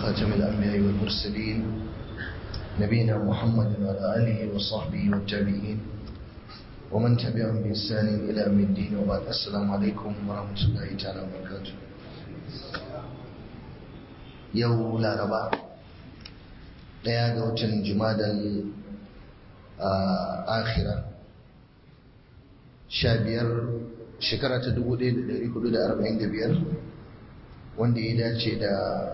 وخاتم الأنبياء والمرسلين نبينا محمد وعلى آله وصحبه والتابعين ومن تبعهم بإحسان إلى يوم الدين وبعد السلام عليكم ورحمة الله تعالى وبركاته yau laraba daya ga watan jumadal akhira sha biyar shekara ta dubu ɗaya da ɗari hudu da arba'in da biyar wanda ya dace da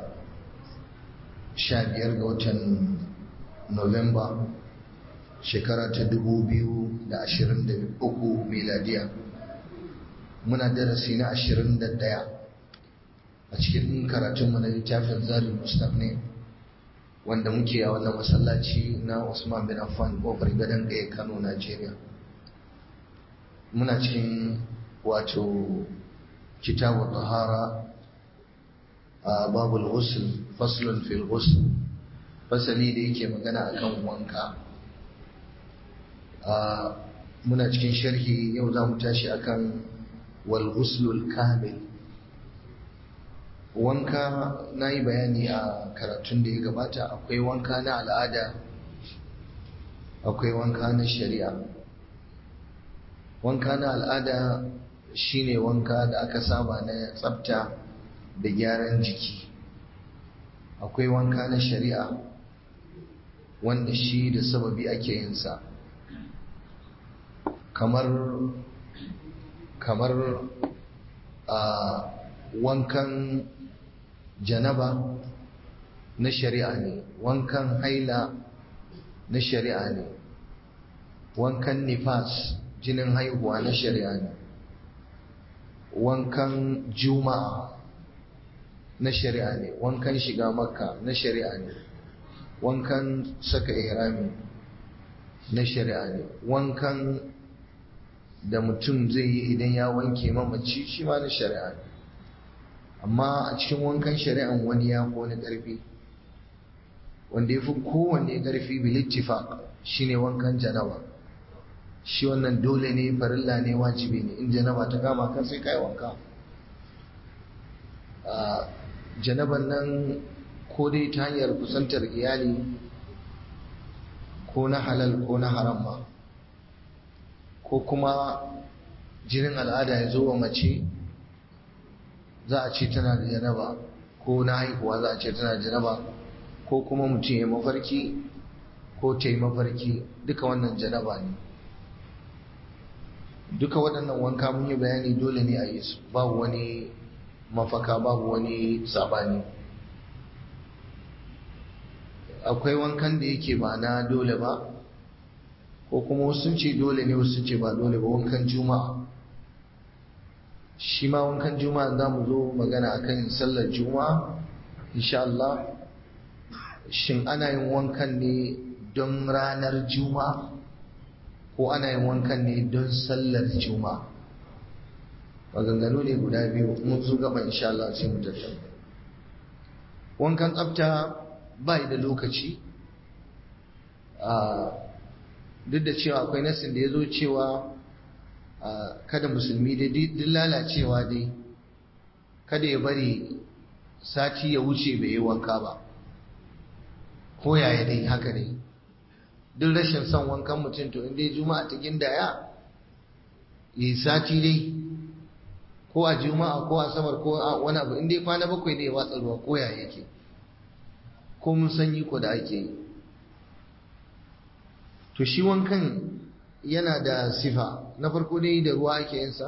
sha biyar ga watan novemba shekara ta dubu biyu da ashirin da uku miladiya muna darasi na ashirin da ɗaya a cikin karatunmu na littafin zarin mustaf ne wanda muke a wannan masallaci na usman bin affan kofar gadon gaya kano najeriya muna cikin wato kitabu tahara a babul ghusl faslun fil ghusl fasali da yake magana akan wanka muna cikin sharhi yau za mu tashi akan wal ghuslul kamil wanka na yi bayani a karatun da ya gabata akwai wanka na al'ada akwai wanka na shari'a wanka na al'ada shine wanka da aka saba na tsafta da gyaran jiki akwai wanka na shari'a wanda shi da sababi ake yinsa kamar kamar a wankan janaba na shari'a ne wankan haila na shari'a ne wankan nifas jinin haihuwa na shari'a ne wankan juma'a na shari'a ne wankan shiga makka na shari'a ne wankan saka ihrami na shari'a ne wankan da mutum zai yi idan ya wanke mamaci shi ma na shari'a ne amma a cikin wankan shari'an wani ya fi wani ƙarfi wanda ya fi kowanne ƙarfi bilittifaq shine wankan janaba shi wannan dole ne farilla ne wajibi ne in janaba ta kama kan sai kai wanka janaban nan ko dai ta hanyar kusantar iyali ko na halal ko na haram ma ko kuma jinin al'ada ya zo wa mace za a ce tana da janaba ko na haihuwa za a ce tana da janaba ko kuma mutum ya mafarki ko ta yi mafarki duka wannan janaba ne duka waɗannan wanka mun yi bayani dole ne a yi su babu wani mafaka babu wani sabani akwai wankan da yake ba na dole ba ko kuma wasu ce dole ne wasu ce ba dole ba wankan juma'a shi ma wankan juma'a za mu zo magana akan sallar juma'a insha Allah shin ana yin wankan ne don ranar juma'a ko ana yin wankan ne don sallar juma'a maganganu ne guda biyu mun zo gaba insha Allah sai mu tattauna wankan tsafta ba da lokaci duk da cewa akwai nasin da ya zo cewa kada musulmi dai duk lalacewa dai kada ya bari sati ya wuce bai yi wanka ba ko yaya dai haka dai duk rashin son wankan mutum to inda juma'a ta gindaya yi sati dai ko a juma'a ko a samar ko a wani abu inda kwana bakwai ne ya watsa ruwa ko yaya yake ko mun sanyi ko da ake yi to shi wankan yana da sifa na farko dai da ruwa ake yinsa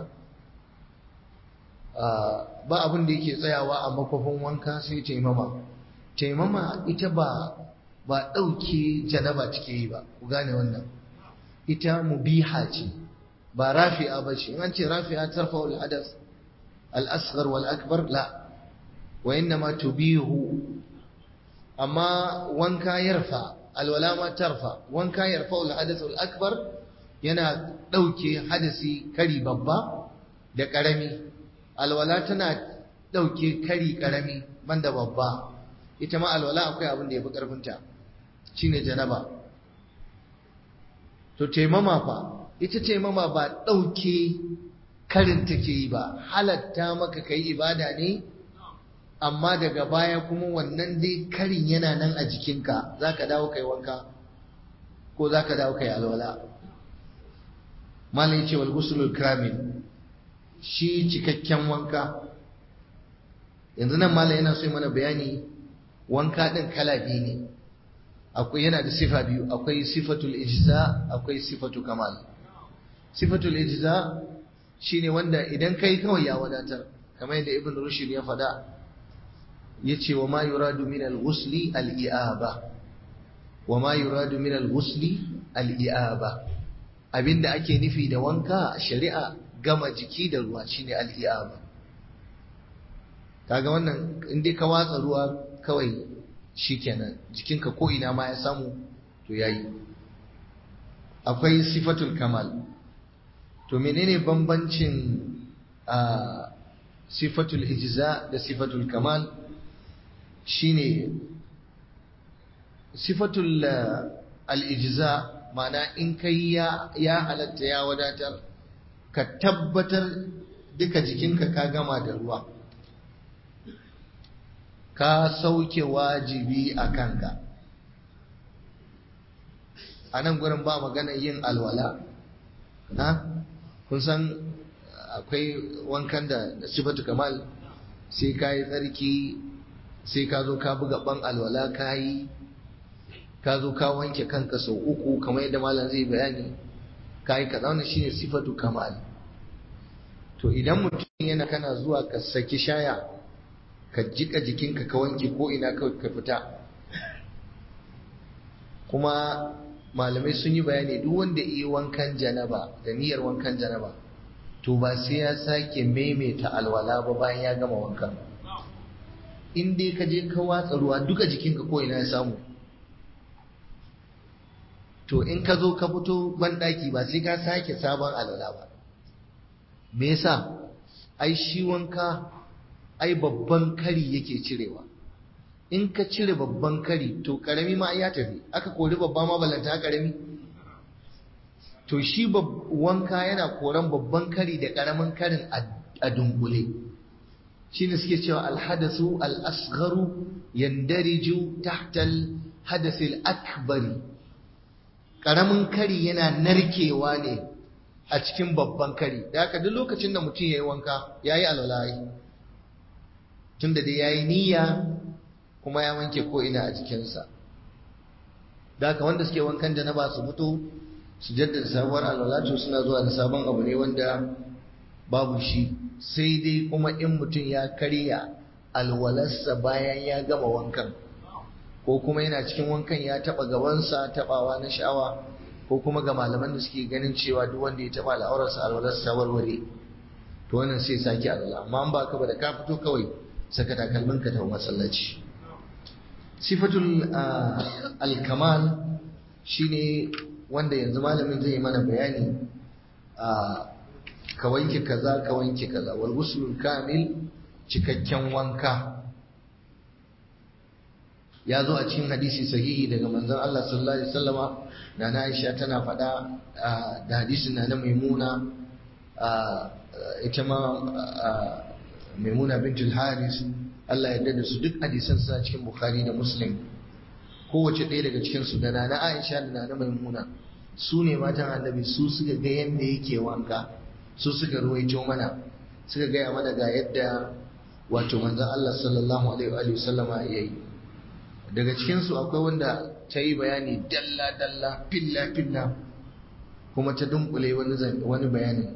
ba abin da yake tsayawa a makwafin wanka sai taimama taimama ita ba ba ɗauke janaba take yi ba ku gane wannan ita mubiha ce ba rafi'a ba ce in an ce rafi'a tarfa wal hadas al asghar wal akbar la wa innama tubihu amma wanka yarfa alwala ma tarfa wanka yarfa wal hadas wal akbar yana ɗauke hadasi kari babba da ƙarami alwala tana ɗauke kari ƙarami banda babba ita ma alwala akwai abin da ya fi ƙarfinta shine janaba to taimama fa ita taimama ba ɗauke karin take yi ba halatta maka kai ibada ne amma daga baya kuma wannan dai karin yana nan a jikinka za ka dawo kai wanka ko za ka dawo kai alwala malai ce wal gusulul kamil shi cikakken wanka yanzu nan malai yana so mana bayani wanka din kala biyu ne akwai yana da sifa biyu akwai sifatul ijza akwai sifatu kamal sifatul ijza shine wanda idan kai kawai ya wadatar kamar yadda ibn rushd ya faɗa yace wa ma yuradu min al-ghusli al-i'aba wa ma yuradu min al-ghusli al-i'aba abinda ake nufi da wanka a shari'a gama jiki da ruwa shine al-i'aba kaga wannan in dai ka watsa ruwa kawai shikenan jikinka ko ina ma ya samu to yayi akwai sifatul kamal to menene bambancin a sifatul ijza da sifatul kamal shine sifatul al-ijza ma'ana in kai ya ya halatta ya wadatar ka tabbatar duka jikinka ka gama da ruwa ka sauke wajibi a kanka a nan gurin ba magana yin alwala na kun san akwai wankan da sifatu kamal sai ka yi tsarki sai ka zo ka buga ban alwala ka yi ka zo ka wanke kanka sau uku kamar yadda malam zai bayani ka yi kaza wannan shine sifatu kamal to idan mutum yana kana zuwa ka saki shaya ka jika jikinka ka wanke ko ina ka fita kuma malamai sun yi bayani duk wanda yi wankan janaba da niyyar wankan janaba to ba sai ya sake maimaita alwala ba bayan ya gama wankan in dai ka je ka watsa ruwa duka jikinka ko ina ya samu to in ka zo ka fito banɗaki ba sai ka sake sabon alwala ba me yasa ai shi wanka ai babban kari yake cirewa in ka cire babban kari to karami ma ya tafi aka kori babba ma ballanta karami to shi wanka yana koran babban kari da karamin karin a dunkule shi ne suke cewa alhadasu al'asgharu yandariju tahtal hadasil akbari karamin kari yana narkewa ne a cikin babban kari da haka duk lokacin da mutum ya yi wanka ya yi alwalayi tun da dai ya yi niyya kuma ya wanke ko'ina a jikinsa da haka wanda suke wankan da na ba su fito su jaddada sabuwar alwalatu suna zuwa da sabon abu ne wanda babu shi sai dai kuma in mutum ya karya alwalarsa bayan ya gama wankan ko kuma yana cikin wankan ya taba gabansa tabawa na sha'awa ko kuma ga malaman da suke ganin cewa duk wanda ya taba al'aurarsa alwalarsa warware to wannan sai sake alwala amma an ba ka ba da ka fito kawai saka takalmin ka ta masallaci sifatul al-kamal shine wanda yanzu malamin zai yi mana bayani ka wanke kaza ka wanke kaza wal ghuslul kamil cikakken wanka ya zo a cikin hadisi sahihi daga manzon Allah sallallahu alaihi wasallama na Aisha tana faɗa da hadisin na Maimuna ita ma Maimuna bintul Haris Allah ya da su duk hadisan suna cikin Bukhari da Muslim kowace ɗaya daga cikin su da Nana Aisha da Nana Maimuna su ne matan Annabi su suka ga yadda yake wanka su suka ruwaito mana suka gaya mana ga yadda wato manzon Allah sallallahu alaihi wa sallama yayi daga cikinsu akwai wanda ta yi bayani dalla-dalla filla-filla kuma ta dunkule wani bayani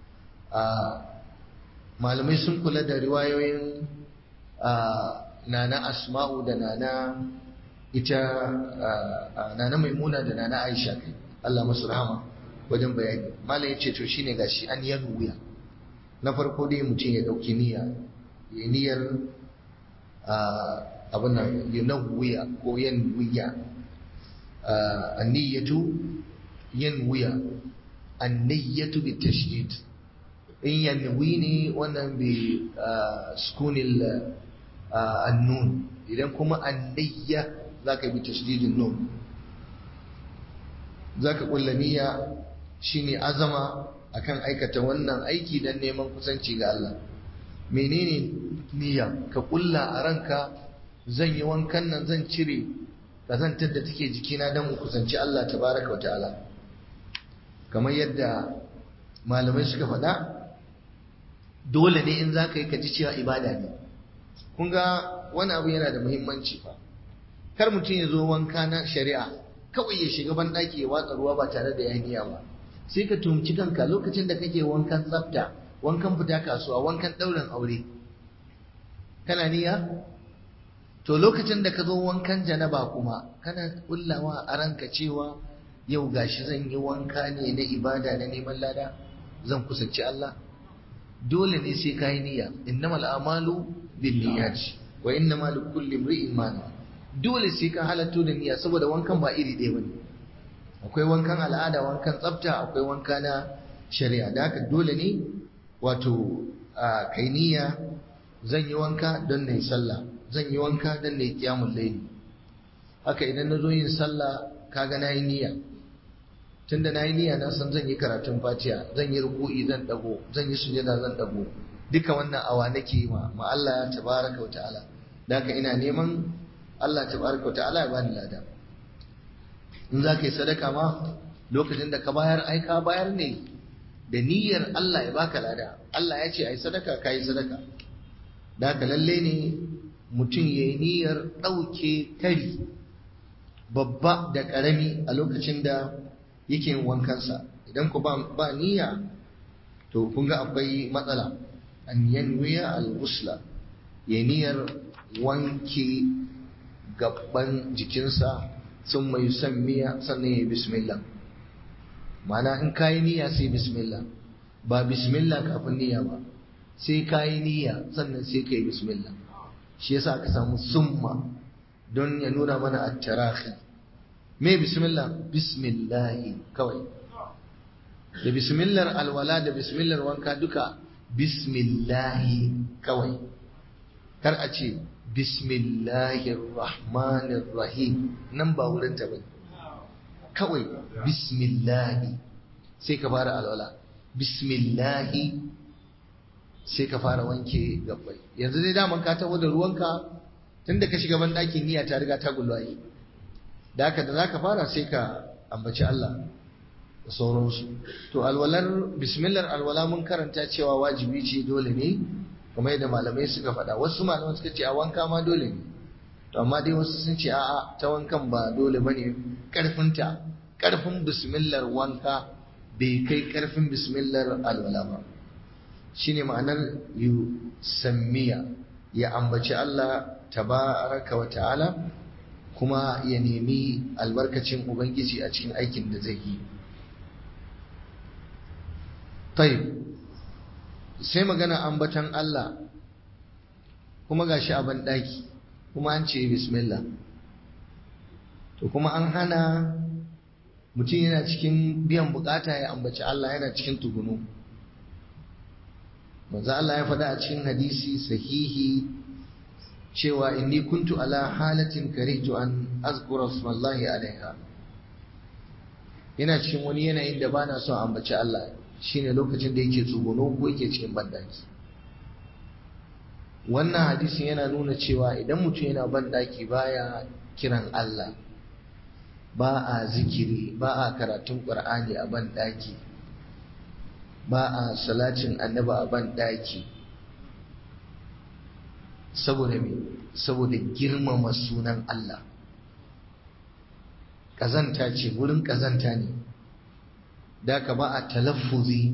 malamai sun kula da riwayoyin nana asma'u da nana ita nana maimuna da nana aisha kai Allah masu rahama wajen bayani malam ya ce to shine gashi an yan wuya na farko dai mutum ya dauki niyya ya niyyar abin nan yunawwiya ko yanwiya anniyatu yanwiya anniyatu bi tashdid in yanwi ne wannan bi sukunil annun idan kuma anniyya zaka bi tashdidin nun zaka kulla niyya shine azama akan aikata wannan aiki dan neman kusanci ga Allah menene niyya ka kulla a ranka zan yi wankan nan zan cire kazantar da take jikina don kusanci Allah tabaraka wa ta'ala kamar yadda malamai suka faɗa dole ne in za ka yi ka ji cewa ibada ne kun ga wani abu yana da muhimmanci fa kar mutum ya zo wanka na shari'a kawai ya shiga banɗaki ya watsa ruwa ba tare da ya niyya ba sai ka tumci kanka lokacin da kake wankan tsafta wankan fita kasuwa wankan ɗaurin aure kana niyya to lokacin da ka zo wankan janaba kuma kana kullawa a ranka cewa yau gashi zan yi wanka ne na ibada na neman lada zan kusanci Allah dole ne sai ka yi niyya innamal a'malu binniyat wa innamal likulli imri'in ma nawa dole sai ka halatto da niyya saboda wankan ba iri ɗaya bane akwai wankan al'ada wankan tsafta akwai wanka na shari'a da haka dole ne wato a kai niyya zan yi wanka don na yi sallah zan yi wanka don na yi kiyamun laili haka idan na zo yin sallah kaga na yi niyya tunda na yi niyya na san zan yi karatun fatiha zan yi ruku'i zan dago zan yi sujada zan dago duka wannan awa nake yi ma ma Allah tabaraka wa ta'ala da haka ina neman Allah tabaraka wa ta'ala ya bani lada in za ka yi sadaka ma lokacin da ka bayar ai ka bayar ne da niyyar Allah ya baka lada Allah ya ce ai sadaka ka yi sadaka da haka lalle ne mutum ya yi niyyar ɗauke kari babba da ƙarami a lokacin da yake yin wankansa idan ku ba niyya to kun ga akwai matsala an yanwiya al-usla ya niyyar wanke gaban jikinsa sun mai miya sannan ya bismillah mana in kayi niyya sai bismillah ba bismillah kafin niyya ba sai kayi niyya sannan sai kai bismillah shi yasa aka samu summa don ya nuna mana at-tarahi me bismillah bismillah kawai da bismillah alwala da bismillah wanka duka bismillah kawai kar a ce bismillahir rahmanir rahim nan ba wurin ta bane kawai bismillah sai ka fara alwala bismillah sai ka fara wanke gabbai yanzu dai daman ka taho da ruwanka tunda ka shiga ban ɗakin niyya ta riga ta gulwaye da haka da zaka fara sai ka ambaci Allah da sauransu to alwalar bismillah alwala mun karanta cewa wajibi ce dole ne kamar yadda malamai suka faɗa wasu malamai suka ce a wanka ma dole ne to amma dai wasu sun ce a'a ta wankan ba dole bane karfinta karfin bismillah wanka bai kai karfin bismillah alwala ba shine ma'anar yu sammiya ya ambaci Allah tabaraka wa ta'ala kuma ya nemi albarkacin ubangiji a cikin aikin da zai yi tayyib sai magana ambatan Allah kuma gashi a banɗaki kuma an ce bismillah to kuma an hana mutum yana cikin biyan bukata ya ambaci Allah yana cikin tugunu manzo Allah ya faɗa a cikin hadisi sahihi cewa inni kuntu ala halatin karihtu an azkura smallahi alaiha ina cikin wani yanayin da bana son ambaci Allah shine lokacin da yake tsuguno ko yake cikin bandaki wannan hadisin yana nuna cewa idan mutum yana bandaki baya kiran Allah ba a zikiri ba a karatun Qur'ani a bandaki ba a salatin annaba a bandaki saboda me saboda girmama sunan Allah ƙazanta ce wurin ƙazanta ne da ka ba a talaffuzi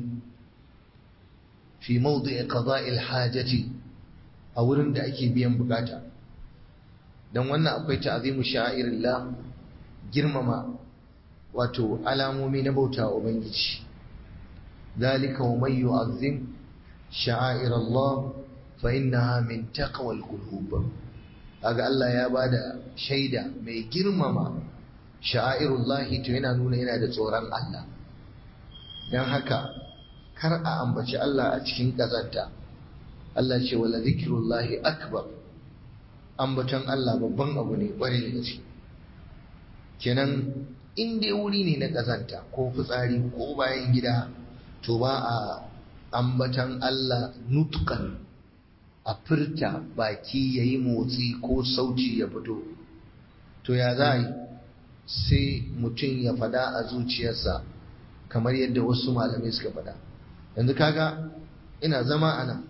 fi mawdu'i qada'il hajati a wurin da ake biyan bukata dan wannan akwai ta'zimu sha'irillah girmama wato alamomi na bauta wa ubangiji dalika wa man yu'azzim sha'air Allah fa innaha min taqwal qulub kaga Allah ya bada shaida mai girmama sha'airullahi to yana nuna yana da tsoron Allah don haka kar a ambaci Allah a cikin ƙazanta Allah ce wala zikirullahi akbar ambaton Allah babban abu ne ƙwarai da gaske kenan in dai wuri ne na ƙazanta ko fitsari ko bayan gida to ba a ambatan Allah nutkan a furta baki ya yi motsi ko sauci ya fito to ya za a yi sai mutum ya fada a zuciyarsa kamar yadda wasu malamai suka fada yanzu kaga ina zama a nan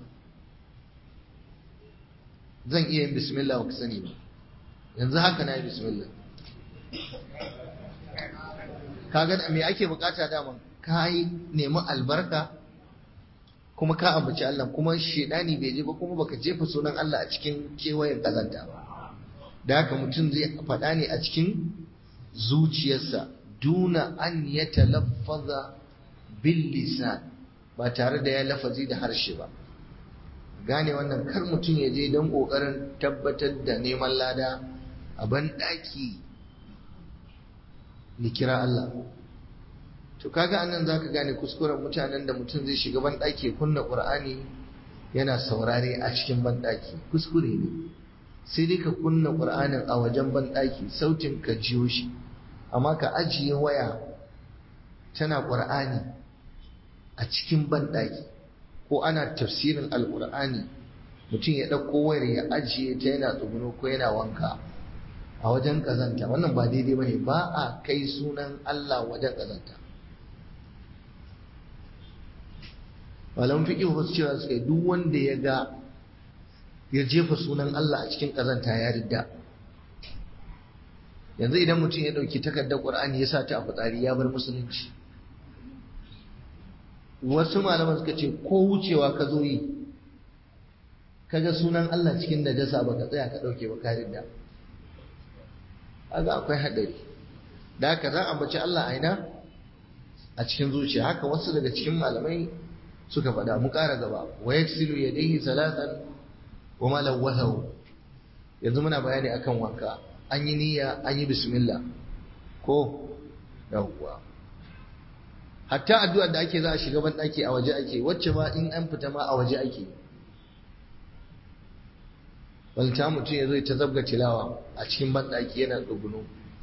zan iya yin bismillah ku sani ba yanzu haka na yi bismillah kaga me ake bukata daman ka yi nemi albarka kuma ka ambaci Allah kuma shedani bai je ba kuma baka jefa sunan Allah a cikin kewayen kazanta ba da haka mutum zai faɗa ne a cikin zuciyarsa duna an ya talaffaza bil lisan ba tare da ya lafazi da harshe ba gane wannan kar mutum ya je don ƙoƙarin tabbatar da neman lada a banɗaki ya kira Allah to kaga anan zaka gane kuskuren mutanen da mutum zai shiga banɗaki kunna ƙur'ani yana saurare a cikin banɗaki kuskure ne sai dai ka kunna ƙur'anin a wajen banɗaki sautin ka jiyo shi amma ka ajiye waya tana ƙur'ani a cikin banɗaki ko ana tafsirin alƙur'ani mutum ya ɗauko wayar ya ajiye ta yana tsuguno ko yana wanka a wajen ƙazanta wannan ba daidai ba ne ba a kai sunan Allah wajen ƙazanta malamin fiƙi wasu cewa suka yi duk wanda ya ga ya jefa sunan Allah a cikin ƙazanta ya ridda yanzu idan mutum ya ɗauki takardar ƙur'ani ya sa ta a fitsari ya bar musulunci wasu malaman suka ce ko wucewa ka zo yi kaga sunan Allah cikin najasa ba ka tsaya ka ɗauke ba ka ridda aga akwai haɗari da haka za a bace Allah aina a cikin zuciya haka wasu daga cikin malamai suka faɗa mu ƙara gaba wa yaksilu yadayhi salatan wa ma lawathahu yanzu muna bayani akan wanka an yi niyya an yi bismillah ko yawwa hatta addu'ar da ake za a shiga banɗaki a waje ake wacce ma in an fita ma a waje ake walta mutum ya zo ta zabga tilawa a cikin banɗaki yana tsuguno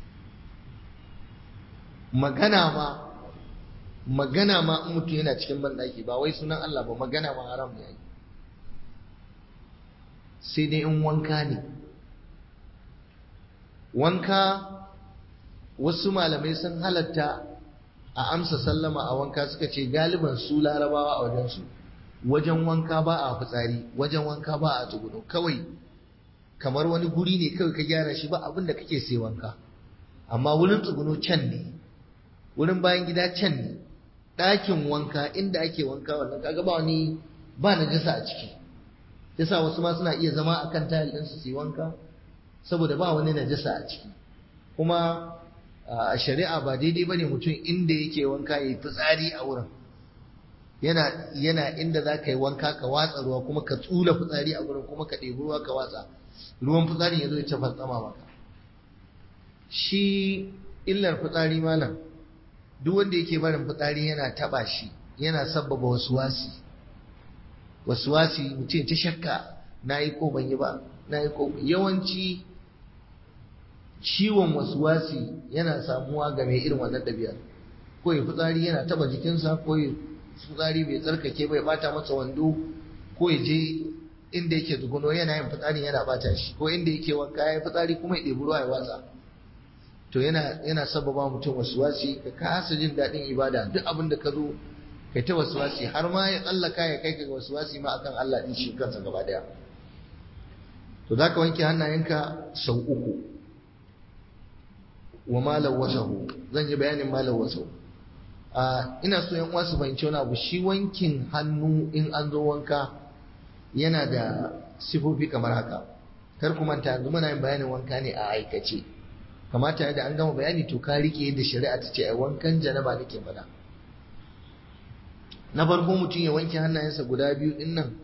magana ma magana ma in mutum yana cikin banɗaki ba wai sunan Allah ba magana ma haram ne sai dai in wanka ne wanka wasu malamai sun halatta a amsa sallama a wanka suka ce galiban su larabawa a wajensu wajen wanka ba a fitsari wajen wanka ba a tsuguno kawai kamar wani guri ne kawai ka gyara shi ba abin da kake sai wanka amma wurin tsuguno can ne wurin bayan gida can ne ɗakin wanka inda ake wanka wannan kaga ba wani ba na jasa a ciki yasa wasu ma suna iya zama akan tayil ɗinsu su yi wanka saboda ba wani najasa a ciki kuma a shari'a ba daidai bane mutum inda yake wanka ya yi fitsari a wurin yana yana inda za ka yi wanka ka watsa ruwa kuma ka tsula fitsari a wurin kuma ka ɗebi ruwa ka watsa ruwan fitsari ya zo ya tafa tsama maka shi illar fitsari malam duk wanda yake barin fitsari yana taba shi yana sabbaba wasuwasi wasuwasi mutum ta shakka na yi ko ban yi ba na yi ko yawanci ciwon wasuwasi yana samuwa ga mai irin wannan ɗabi'ar ko ya fitsari yana taba jikinsa ko ya fitsari bai tsarkake bai bata masa wando ko ya je inda yake tsuguno yana yin fitsari yana bata shi ko inda yake wanka ya fitsari kuma ya ɗebi ruwa ya watsa to yana yana sababa mutum wasuwasi ka kasa jin daɗin ibada duk abin da ka zo kai ta wasuwasi har ma ya tsallaka ya kai ka ga wasuwasi ma akan Allah din shi kansa gaba daya to zaka wanke hannayenka sau uku wa malam wasahu zan yi bayanin malam wasahu a ina so yan uwa su fahimci wani abu shi wankin hannu in an zo wanka yana da sifofi kamar haka kar ku manta yanzu muna yin bayanin wanka ne a aikace kamata da an gama bayani to ka rike yadda shari'a ta ce ai wankan janaba nake faɗa na farko mutum ya wanke hannayensa guda biyu din nan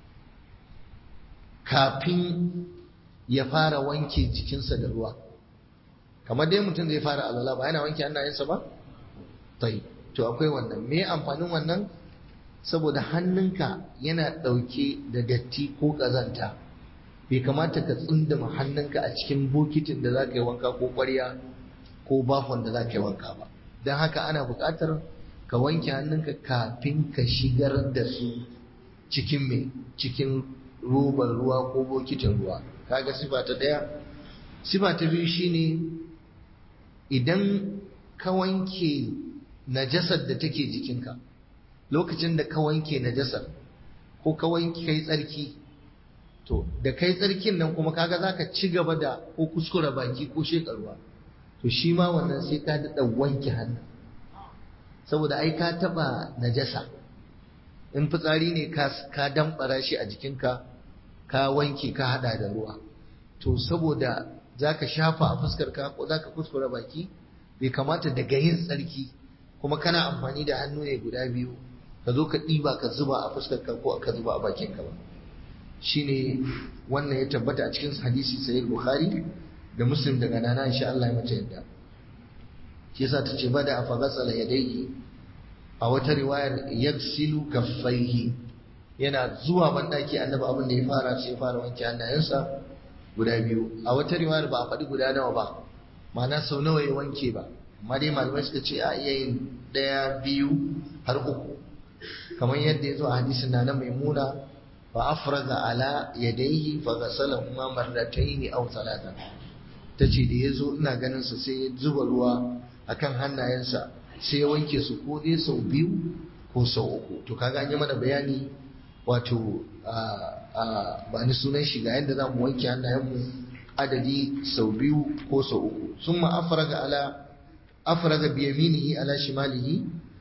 kafin ya fara wanke jikinsa da ruwa kamar dai mutum zai fara alwala ba yana wanke hannayensa ba tai to akwai wannan me amfanin wannan saboda hannunka yana ɗauke da datti ko ƙazanta bai kamata ka tsundama hannunka a cikin bokitin da za ka yi wanka ko ƙwarya ko bafon da za ka yi wanka ba don haka ana buƙatar ka wanke hannunka kafin ka shigar da su cikin mai cikin robar ruwa ko bokitin ruwa kaga sifa ta daya sifa ta biyu shine idan ka wanke najasar da take jikinka lokacin da ka wanke najasar ko ka wanke kai tsarki to da kai tsarkin nan kuma kaga zaka ci gaba da ko kuskura baki ko shekarwa to shi ma wannan sai ka daɗa wanke hannu saboda ai ka taɓa najasa in fitsari ne ka damɓara shi a jikinka ka wanke ka haɗa da ruwa to saboda za ka shafa a fuskarka ko za ka kuskura baki bai kamata daga yin tsarki kuma kana amfani da hannu ne guda biyu ka zo ka ɗiba ka zuba a fuskarka ko ka zuba a bakinka ba shine wannan ya tabbata a cikin hadisi sahih bukhari da muslim daga nana insha Allah ya mace yadda shi yasa ta ce bada fa ghasala yadayhi a wata riwayar yaksilu kaffaihi yana zuwa bandaki annabi abin da ya fara sai ya fara wanke hannayensa guda biyu a wata riwayar ba a faɗi guda nawa ba ma'ana sau nawa ya wanke ba amma dai malamai suka ce a iya yin ɗaya biyu har uku kamar yadda ya zo a hadisin na na maimuna fa afraga ala yadayhi fa ghasalahuma marratayn aw thalatha tace da yazo ina ganin sa sai ya zuba ruwa akan hannayensa sai ya wanke su ko dai sau biyu ko sau uku to kaga an yi mana bayani wato ba ni sunan shi ga yadda za mu wanke hannayenmu adadi sau biyu ko sau uku sun ma afraga ala afraga biyaminihi ala shimalihi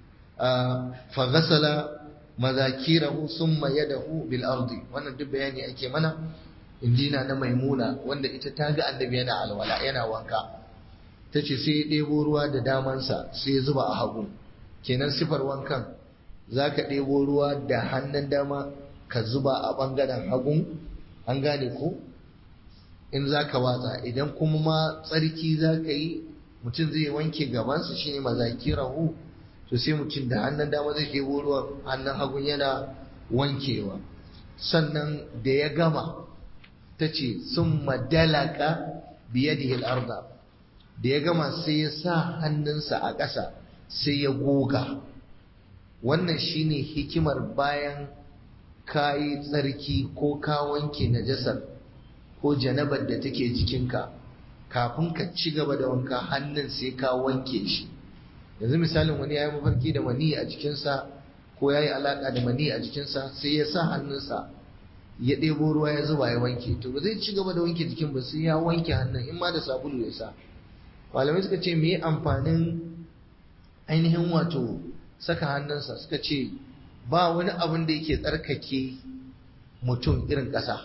fa ghasala mazakirahu summa yadahu bil ardi wannan duk bayani ake mana injina na maimuna wanda ita ta ga annabi yana alwala yana wanka tace sai ya ɗebo ruwa da damansa sai ya zuba a hagu kenan sifar wankan zaka ɗebo ruwa da hannun dama ka zuba a ɓangaren hagun an gane ko in zaka watsa idan kuma ma tsarki zaka yi mutum zai wanke gabansa shine mazakirahu to sai mutum da hannun dama zai ɗebo ruwan hannun hagun yana wankewa sannan da ya gama ta ce sun madalaka biye da arda da ya gama sai ya sa hannunsa a ƙasa sai ya goga wannan shine hikimar bayan ka yi tsarki ko ka wanke najasar ko janabar da take jikinka kafin ka ci gaba da wanka hannun sai ka wanke shi yanzu misalin wani ya yi mafarki da mani a jikinsa ko ya yi alaƙa da mani a jikinsa sai ya sa hannunsa ya ɗebo ruwa ya zuba ya wanke to ba zai ci gaba da wanke jikin ba sai ya wanke hannun in ma da sabulu ya sa malamai suka ce me amfanin ainihin wato saka hannunsa suka ce ba wani abin da yake tsarkake mutum irin ƙasa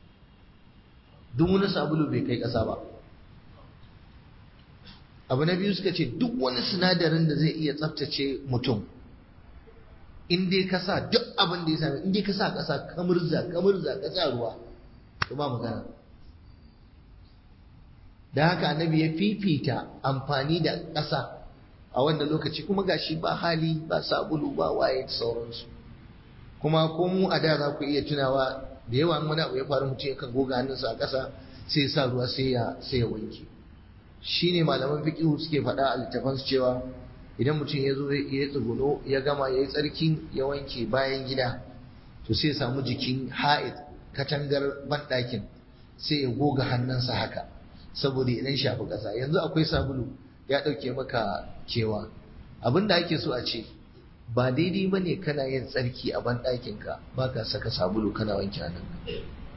duk wani sabulu bai kai ƙasa ba abu na biyu suka ce duk wani sinadarin da zai iya tsaftace mutum in dai ka sa duk abin da ya sami in dai ka sa ƙasa kamurza kamurza ka sa ruwa to ba magana da haka annabi ya fifita amfani da ƙasa a wannan lokaci kuma gashi ba hali ba sabulu ba waye da sauransu kuma ko mu a da za ku iya tunawa da yawa wani abu ya faru mutum yakan goga hannunsa a ƙasa sai ya sa ruwa sai ya sai ya wanke shine malaman fiqh suke faɗa a littafan su cewa idan mutum ya zo ya tsuguno ya gama ya yi tsarkin ya wanke bayan gida to sai ya samu jikin ha'id katangar banɗakin sai ya goga hannunsa haka saboda idan shafi ƙasa yanzu akwai sabulu ya ɗauke maka kewa abin da ake so a ce ba daidai ba ne kana yin tsarki a banɗakinka ba ka saka sabulu kana wanke hannunka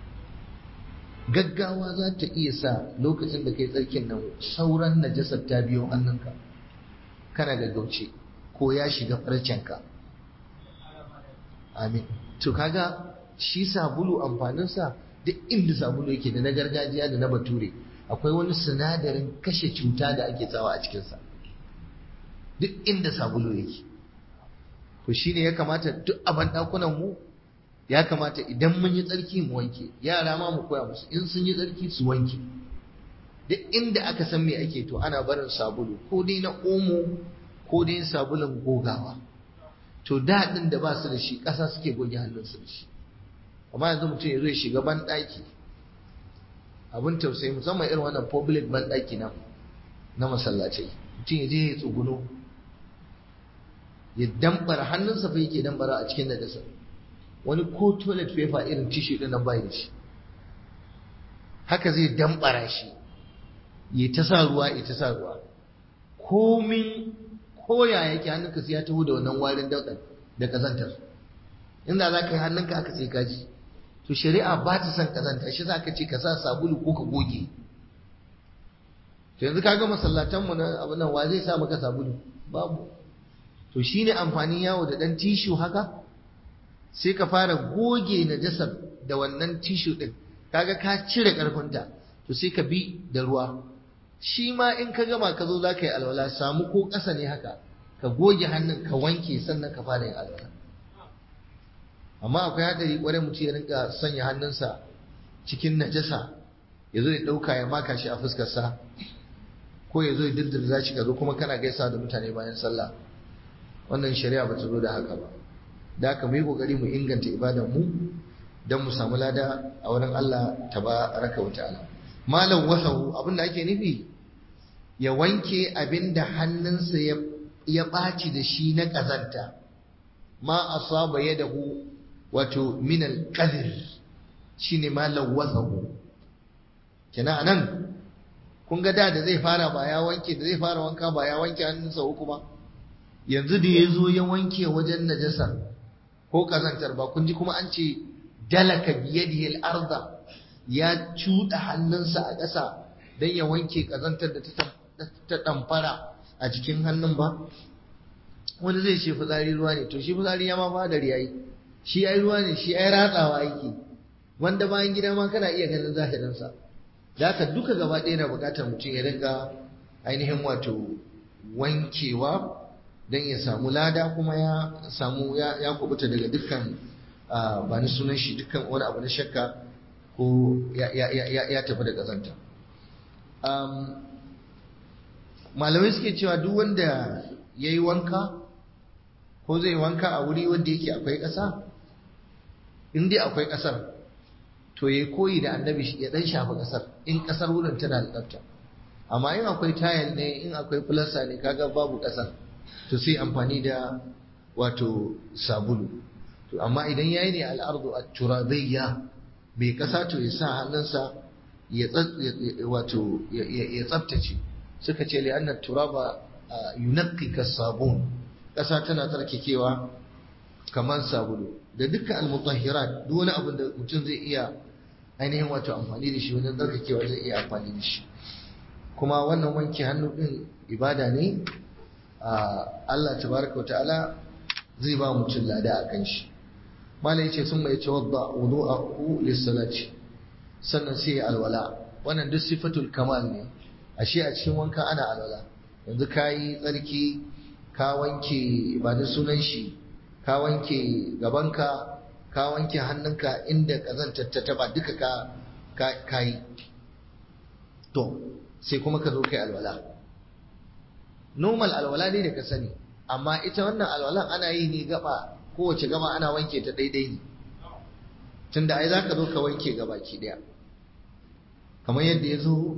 gaggawa za ta iya sa lokacin da kai tsarkin nan sauran najasar ta biyo hannunka kana gaggauce ko ya shiga farcenka amin to kaga shi sabulu amfaninsa duk inda sabulu yake da na gargajiya da na bature akwai wani sinadarin kashe cuta da ake tsawa a cikinsa duk inda sabulu yake to shine ya kamata duk a banɗakunan mu ya kamata idan mun yi tsarki mu wanke yara ma mu koya musu in sun yi tsarki su wanke duk inda aka san me ake to ana barin sabulu ko dai na omo ko dai sabulun gogawa to daɗin da ba su da shi ƙasa suke goge hannunsu da shi amma yanzu mutum ya zo ya shiga banɗaki abin tausayi musamman irin wannan public banɗaki na na masallacai mutum ya je ya tsuguno ya dambara hannunsa fa yake dambara a cikin najasa wani ko toilet paper irin tissue din nan bai da shi haka zai dambara shi ya ta sa ruwa ya ta sa ruwa komin koya yake hannunka sai ya taho da wannan warin daudan da kazantar inda za ka yi hannunka aka sai kaji to shari'a ba ta son kazanta shi za ka ce ka sa sabulu ko ka goge to yanzu ka ga masallatanmu na abu nan wa zai sa maka sabulu babu to shine amfanin yawo da dan tishu haka sai ka fara goge najasar da wannan tishu din kaga ka cire karfinta to sai ka bi da ruwa shi ma in ka gama ka zo za ka yi alwala samu ko ƙasa ne haka ka goge hannun ka wanke sannan ka fara yin alwala amma akwai hadari kwarai mutum ya rinka sanya hannunsa cikin najasa ya zo ya ɗauka ya maka shi a fuskarsa ko ya zo ya dirdirza shi ka zo kuma kana gaisa da mutane bayan sallah wannan shari'a ba ta zo da haka ba da haka mu yi kokari mu inganta ibadan mu don mu samu lada a wurin Allah tabaraka wa ta'ala malam wasahu abinda ake nufi ya wanke abinda hannunsa ya ɓaci da shi na ƙazanta ma asaba yadahu wato min al-qadr shine malam wasahu kina anan kun ga da da zai fara ba ya wanke da zai fara wanka ba ya wanke hannunsa uku ba yanzu da ya zo ya wanke wajen najasa ko ƙazantar ba kun ji kuma an ce dalaka biyadihi al-arda ya cuɗa hannunsa a ƙasa don ya wanke ƙazantar da ta ɗamfara a jikin hannun ba wani zai ce fitsari ruwa ne to shi fitsari ya ma ba da riyayi shi ai ruwa ne shi ai ratsawa yake wanda bayan gida ma kana iya ganin zahirinsa da haka duka gaba ɗaya na buƙatar mutum ya rinka ainihin wato wankewa don ya samu lada kuma ya samu ya kubuta daga dukkan ba ni sunan shi dukkan wani abu na shakka ko ya tafi da ƙazanta malamai suke cewa duk wanda ya yi wanka ko zai wanka a wuri wanda yake akwai ƙasa in dai akwai ƙasar to ya koyi da annabi ya ɗan shafa ƙasar in ƙasar wurin tana da tsafta amma in akwai tayal ne in akwai filasta ne kaga babu ƙasar to sai amfani da wato sabulu to amma idan yayi ne al'ardu at-turabiyya bai kasa to ya sa hannunsa ya wato ya tsaftace suka ce li anna turaba yunqi sabun kasa tana tsarkakewa kamar sabulu da dukkan al-mutahhirat duk wani abin da mutum zai iya ainihin wato amfani da shi wajen tsarkakewa zai iya amfani da shi kuma wannan wanke hannu din ibada ne Allah tabaraka wa ta'ala zai ba mutum lada a kan shi malai yace sun mai tawadda wudu'ahu lis-salati sannan sai ya alwala wannan duk sifatul kamal ne ashe a cikin wanka ana alwala yanzu kayi tsarki ka wanke ba da sunan shi ka wanke gabanka ka wanke hannunka inda kazantar ta taba duka ka kayi to sai kuma ka zo kai alwala normal alwala ne da ka sani amma ita wannan alwalan ana yi ne gaba kowace gaba ana wanke ta daidai ne tunda ai zaka zo ka wanke gabaki daya kamar yadda ya zo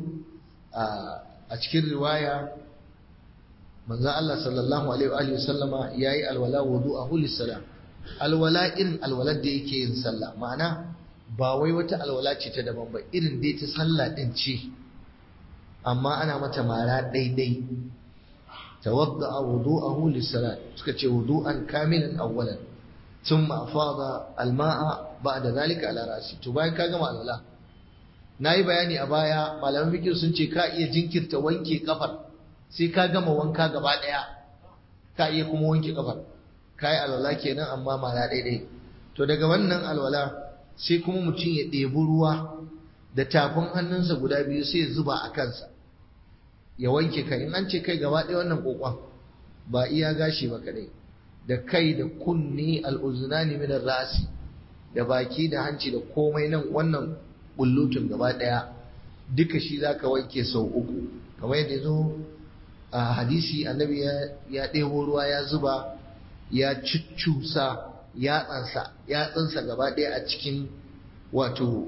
a cikin riwaya manzo Allah sallallahu alaihi wa sallama yayi alwala wudu'ahu lis-salam alwala irin alwalar da yake yin sallah ma'ana ba wai wata alwala ce ta daban ba irin dai ta sallah din ce amma ana mata mara daidai tawadda wudu'ahu lis-salat suka ce wudu'an kamilan awwalan thumma afada al-ma'a ba'da dhalika ala ra'si to bayan ka gama alwala nayi bayani a baya malaman fiqh sun ce ka iya jinkirta wanke kafar sai ka gama wanka gaba daya ka iya kuma wanke kafar kai alwala kenan amma mara daidai to daga wannan alwala sai kuma mutum ya ɗebi ruwa da tafin hannunsa guda biyu sai ya zuba a kansa ya wanke kai in an ce kai gaba ɗaya wannan kokon ba iya gashi ba kadai da kai da kunne al'uzunani min rasi da baki da hanci da komai nan wannan bullutun gaba ɗaya duka shi zaka wanke sau uku kamar yadda zo a hadisi annabi ya ɗebo ruwa ya zuba ya cuccusa yatsansa yatsansa gaba ɗaya a cikin wato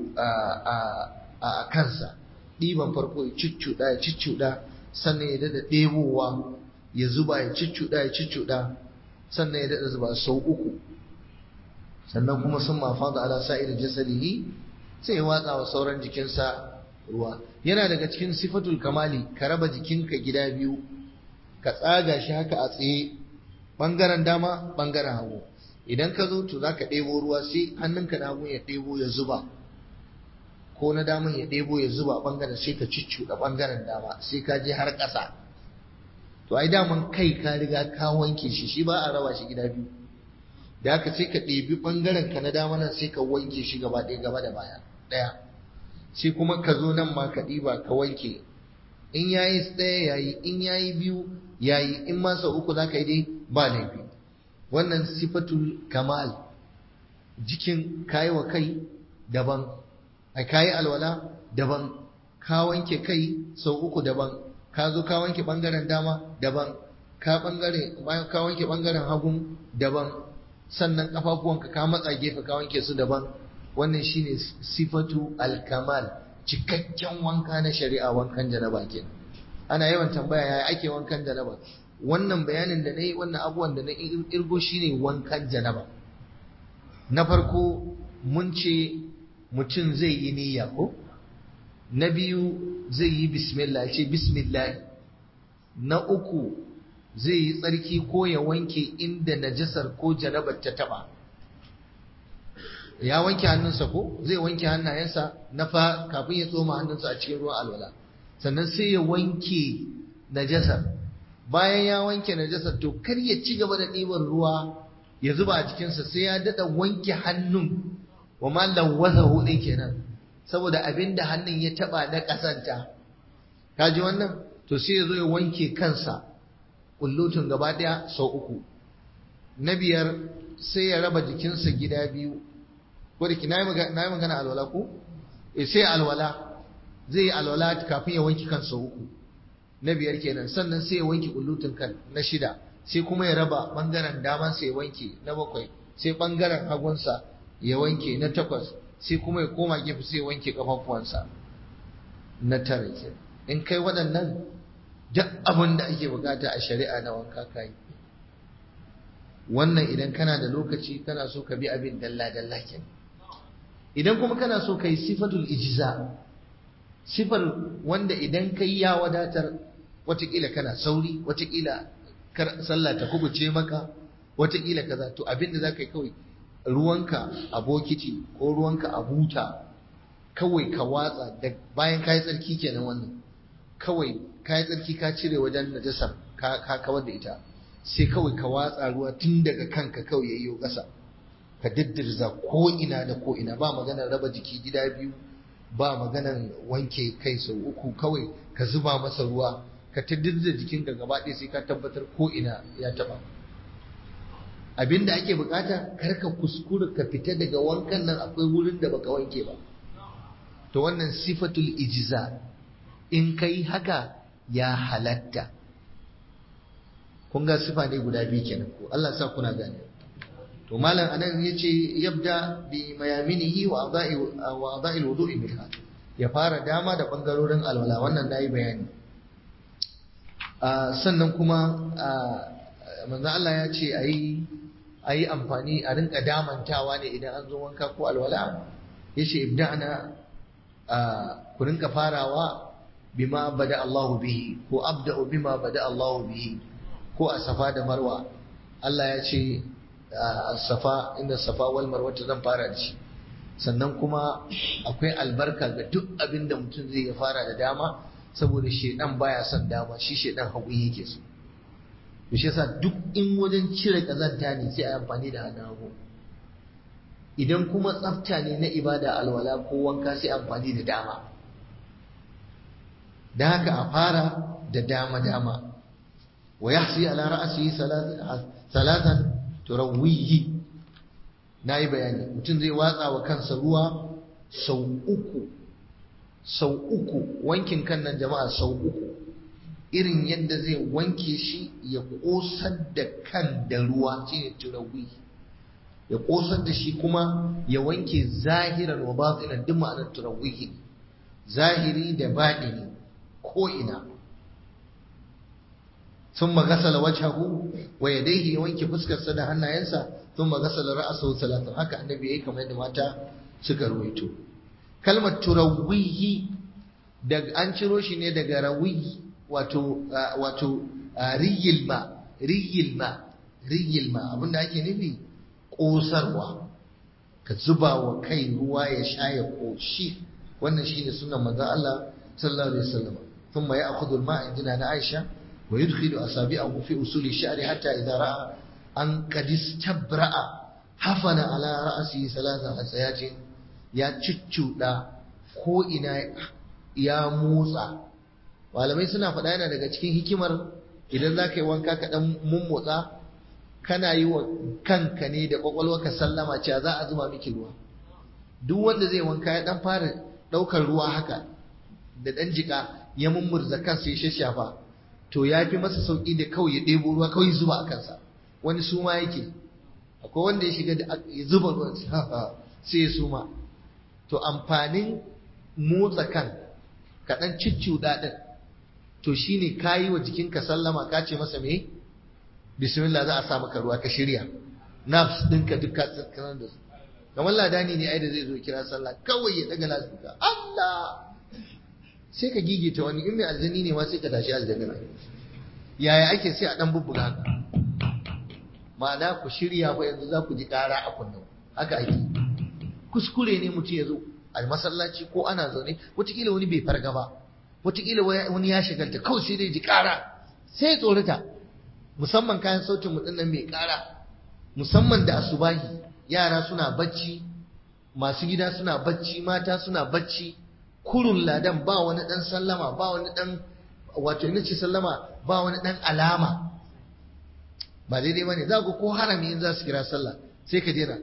a kansa ɗiban farko ya cuccuɗa ya cuccuɗa sannan ya daɗa ɗebowa ya zuba ya cuccuɗa ya cuccuɗa sannan ya daɗa zuba sau uku sannan kuma sun mafa da ala sa'ir jasadihi sai ya watsa wa sauran jikinsa ruwa yana daga cikin sifatul kamali ka raba jikinka gida biyu ka tsaga shi haka a tsaye bangaren dama bangaren hagu idan ka zo to zaka ɗebo ruwa sai hannunka na hagu ya ɗebo ya zuba ko na daman ya ɗebo ya zuba bangaren sai ka cicciɗa bangaren dama sai ka je har ƙasa to ai daman kai ka riga ka wanke shi shi ba a raba shi gida biyu da haka sai ka ɗebi bangaren ka na dama nan sai ka wanke shi gaba ɗaya gaba da baya ɗaya sai kuma ka zo nan ma ka ɗiba ka wanke in yayi ɗaya yayi in yayi biyu yayi in ma sau uku za ka yi dai ba laifi wannan sifatul kamal jikin kayi wa kai daban a kayi alwala daban ka wanke kai sau uku daban ka zo ka wanke bangaren dama daban ka bangare bayan ka wanke bangaren hagun daban sannan kafafuwanka ka matsa gefe ka wanke su daban wannan shine sifatu alkamal cikakken wanka na shari'a wankan janaba kenan ana yawan tambaya yaya ake wankan janaba wannan bayanin da nayi wannan abubuwan da na irgo shine wankan janaba na farko mun ce mutum zai yi niyya ko na biyu zai yi bismillah ce bismillah na uku zai yi tsarki ko ya wanke inda najasar ko janabar ta taba ya wanke hannunsa ko zai wanke hannayensa na fa kafin ya tsoma hannunsa a cikin ruwan alwala sannan sai ya wanke najasar bayan ya wanke najasar to kar ya ci gaba da ɗiban ruwa ya zuba a jikinsa sai ya daɗa wanke hannun wa ma lawwazahu din kenan saboda abinda hannun ya taba na kasanta kaji wannan to sai ya zo ya wanke kansa kullutun gaba daya sau uku na biyar sai ya raba jikinsa gida biyu ko da na yi magana alwala ko eh sai alwala zai yi alwala kafin ya wanke kan sau uku na biyar kenan sannan sai ya wanke kullutun kan na shida sai kuma ya raba bangaren damansa ya wanke na bakwai sai bangaren hagunsa ya wanke na takwas sai kuma ya koma gefe sai ya wanke kafafuwansa na tara ke in kai waɗannan duk abin da ake bukata a shari'a na wanka kai wannan idan kana da lokaci kana so ka bi abin dalla dalla ke idan kuma kana so ka yi sifatul ijza sifar wanda idan kai ya wadatar watakila kana sauri watakila sallah ta kubuce maka watakila kaza to abin da za ka yi kawai ruwanka a bokiti ko ruwanka a buta kawai ka watsa da bayan kayi tsarki kenan wannan kawai kayi tsarki ka cire wajen najasar ka kawar da ita sai kawai ka watsa ruwa tun daga kanka kawai yayyo ƙasa ka diddirza ko ina da ko ina ba maganar raba jiki gida biyu ba maganar wanke kai sau uku kawai ka zuba masa ruwa ka ta dirza jikinka gaba ɗaya sai ka tabbatar ko ina ya taɓa abinda ake bukata kar ka kuskura ka fita daga wankan nan akwai wurin da baka wanke ba to wannan sifatul ijza in kai haka ya halatta kun ga sifa ne guda biyu kenan ko Allah sa kuna gane to malam anan yace yabda bi mayaminihi wa adai wa adai alwudu'i minha ya fara dama da bangarorin alwala wannan nayi bayani sannan kuma manzo Allah ya ce ayi a yi amfani a rinka damantawa ne idan an zo wanka ko alwala ya ce ibda'na ku rinka farawa bima bada Allahu bihi ko abda'u bima bada Allahu bihi ko a safa da marwa Allah ya ce safa inda safa wal marwa zan fara da shi sannan kuma akwai albarka ga duk abin da mutum zai ya fara da dama saboda shedan baya son dama shi shedan hagu yake so to shi yasa duk in wajen cire kazanta ne sai a amfani da hannun hagu idan kuma tsafta ne na ibada alwala ko wanka sai amfani da dama da haka a fara da dama dama wa yahsi ala ra'sihi salatan turawwihi nayi bayani mutum zai watsa wa kansa ruwa sau uku sau uku wankin kan nan jama'a sau uku irin yadda zai wanke shi ya ƙosar da kan da ruwa shine turawi ya ƙosar da shi kuma ya wanke zahiran wa batinan duk ma'anar turawi zahiri da baɗini ko ina sun magasala wajhahu wa yadayhi ya wanke fuskarsa da hannayensa thumma ghasala ra'sahu thalathan haka annabi yayi kamar yadda mata suka ruwaito kalmar turawihi daga an ciro shi ne daga rawi wato wato riyil ma riyil ma riyil ma abinda ake nufi kosarwa ka zuba wa kai ruwa ya sha ya koshi wannan shine sunan manzon Allah sallallahu alaihi wasallam thumma ya'khudhu al-ma'a indina na Aisha wa yudkhilu asabi'ahu fi usuli sha'ri hatta idha ra'a an qad istabra'a hafana ala ra'si salasa hasayatin ya ciccuda ko ina ya motsa malamai suna faɗa yana daga cikin hikimar idan za ka yi wanka ka ɗan mummotsa kana yi wa kanka ne da ka sallama cewa za a zuba miki ruwa duk wanda zai wanka ya ɗan fara ɗaukar ruwa haka da ɗan jika ya mummurza kansa ya shashafa to ya fi masa sauƙi da kawai ya ɗebo ruwa kawai zuba a kansa wani suma yake akwai wanda ya shiga da ya zuba ruwan sai ya suma to amfanin motsa kan kaɗan cicciuɗa ɗin to shine ka yi wa jikinka sallama ka ce masa me bismillah za a sa maka ruwa ka shirya nafs ɗinka duk ka tsakanar da su kamar ladani ne ai da zai zo kira sallah kawai ya daga lasika Allah sai ka gigita wani in mai aljani ne ma sai ka tashi aljanna yaya ake sai a ɗan bubbuga haka ma'ana ku shirya fa yanzu za ku ji ƙara a kunnen haka ake kuskure ne mutum ya zo a masallaci ko ana zaune wataƙila wani bai farga ba wataƙila wani ya shagalta kawai sai dai ji ƙara sai ya tsorata musamman kayan sautin mu nan mai ƙara musamman da asubahi yara suna bacci masu gida suna bacci mata suna bacci kurun ladan ba wani ɗan sallama ba wani ɗan wato ina ce sallama ba wani ɗan alama ba daidai bane za ku ko harami in za su kira sallah sai ka jera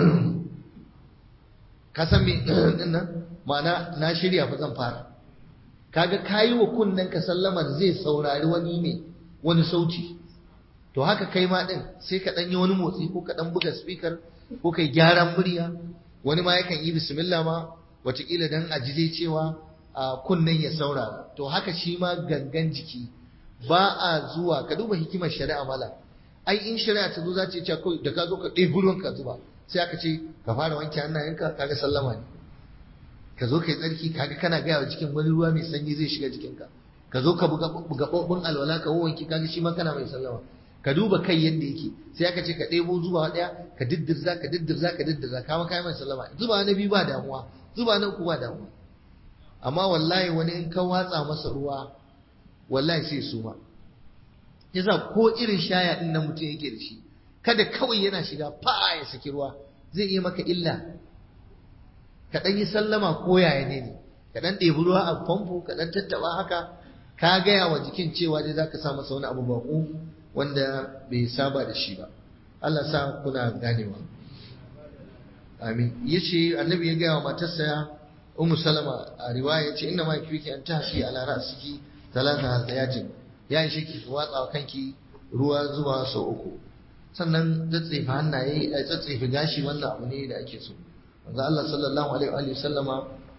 ka san me din nan ma'ana na shirya fa zan fara kaga kayi wa kunnen ka sallamar zai saurari wani ne wani sauti to haka kai ma din sai ka dan yi wani motsi ko ka dan buga speaker ko kai gyaran murya wani ma yakan yi bismillah ma watakila dan ajiye cewa kunnen ya saurara to haka shi ma gangan jiki ba a zuwa ka duba hikimar shari'a mala ai in shari'a ta zo za ta ce kawai da ka zo ka ɗebi ruwan ka zuba sai aka ce ka fara wanke hannayenka kaga sallama ne ka zo kai tsarki kaga kana gaya wa jikin wani ruwa mai sanyi zai shiga jikinka ka zo ka buga gaɓoɓin alwala ka wanke kaga shi ma kana mai sallama ka duba kai yadda yake sai aka ce ka ɗebo zuba ɗaya ka diddirza ka diddirza ka diddirza ka ma kai mai sallama zuba na biyu ba damuwa zuba na uku ba damuwa amma wallahi wani in ka watsa masa ruwa wallahi sai suma yasa ko irin shaya din nan mutum yake da shi kada kawai yana shiga fa ya saki ruwa zai iya maka illa ka dan yi sallama ko yaya ne ne ka dan ɗebi ruwa a famfo ka dan tattaba haka ka gaya wa jikin cewa dai zaka sa masa wani abu baƙo wanda bai saba da shi ba Allah sa kuna ganewa amin yace annabi ya gaya wa matarsa ummu salama a riwaya yace inna ma kifiki an tahsi ala ra'siki talata hazayatin ya yi ki watsa wa kanki ruwa zuwa sau uku sannan tsatsefe hannaye a tsatsefe gashi wannan abu ne da ake so manzo Allah sallallahu alaihi wa sallama